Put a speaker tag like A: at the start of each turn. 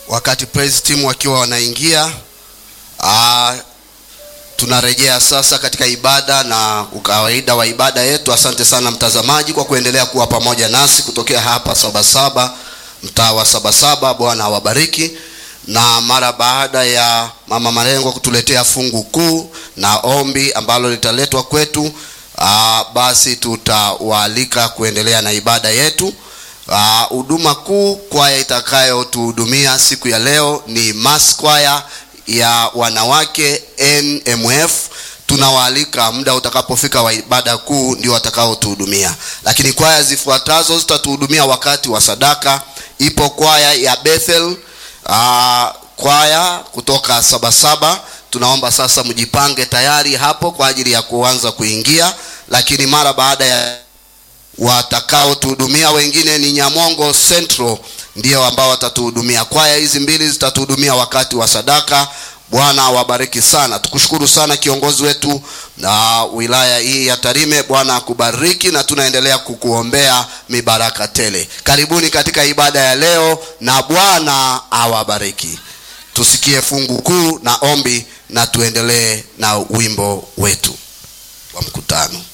A: wakati praise team wakiwa wanaingia ah, tunarejea sasa katika ibada na ukawaida wa ibada yetu asante sana mtazamaji kwa kuendelea kuwa pamoja nasi kutokea hapa sabasaba mtaa wa sabasaba bwana awabariki na mara baada ya mama marengo kutuletea fungu kuu na ombi ambalo litaletwa kwetu aa, basi tutawaalika kuendelea na ibada yetu huduma kuu kwaya itakayotuhudumia siku ya leo ni mass kwaya ya wanawake nmf tunawaalika muda utakapofika wa ibada kuu ndio watakaotuhudumia lakini kwaya zifuatazo zitatuhudumia wakati wa sadaka ipo kwaya ya bethel uh, kwaya kutoka sabasaba tunaomba sasa mjipange tayari hapo kwa ajili ya kuanza kuingia lakini mara baada ya watakaotuhudumia wengine ni nyamongo central ndio ambao watatuhudumia kwaya hizi mbili zitatuhudumia wakati wa sadaka bwana awabariki sana tukushukuru sana kiongozi wetu na wilaya hii ya tarime bwana akubariki na tunaendelea kukuombea mibaraka tele karibuni katika ibada ya leo na bwana awabariki tusikie fungu kuu na ombi na tuendelee na wimbo wetu wa mkutano